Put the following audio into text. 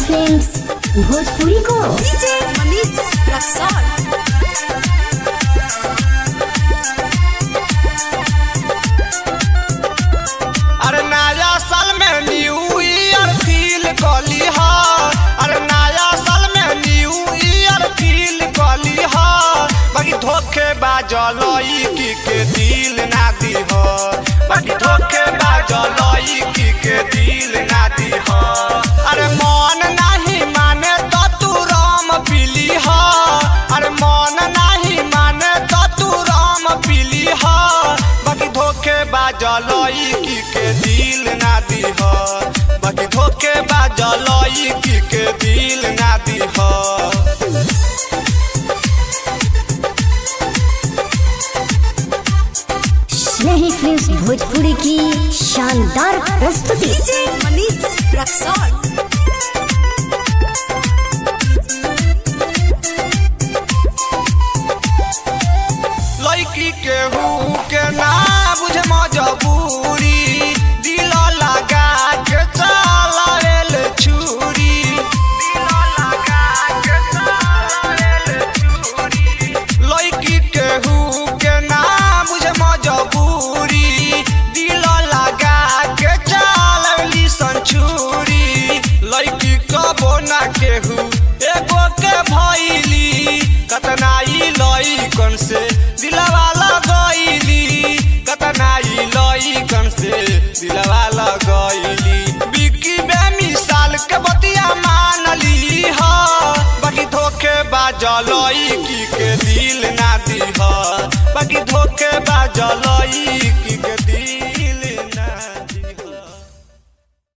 films Bhojpuri को DJ Manish Raxaul अरे नया साल में न्यू ईयर फील कली हा अरे नया साल में न्यू ईयर फील कली हा बाकी धोखे बाजल की के दिल ना दी हो बाकी धोखे बाजल की के दिल ना दी हो अरे मन नहीं माने तो तू राम पीली हा अरे मन नहीं माने तो तू राम पीली हा बाकी धोखे बाजल की के दिल ना दी हो बाकी धोखे बाजल की के दिल ना दी हो स्नेही फिल्म्स भोजपुरी की शानदार प्रस्तुति डीजे मनीष रक्सौल लड़की केहू के ना बुझे मजबूरी दिल लगा के चलावेल छुरी दिल लगा के चलावेल छुरी लड़की केहू के ना बुझे मजबूरी दिल लगा के चलावेली संछुरी लड़की कबो ना केहू एगो के भइली कतनाई लइकन से दिलवा लगैली कतनाई लइकन से दिलवा लगैली बिकी बेमिसाल के बतिया मानली ह बाकी धोखे बाजल की के दिल ना दी ह बाकी धोखे बाजल की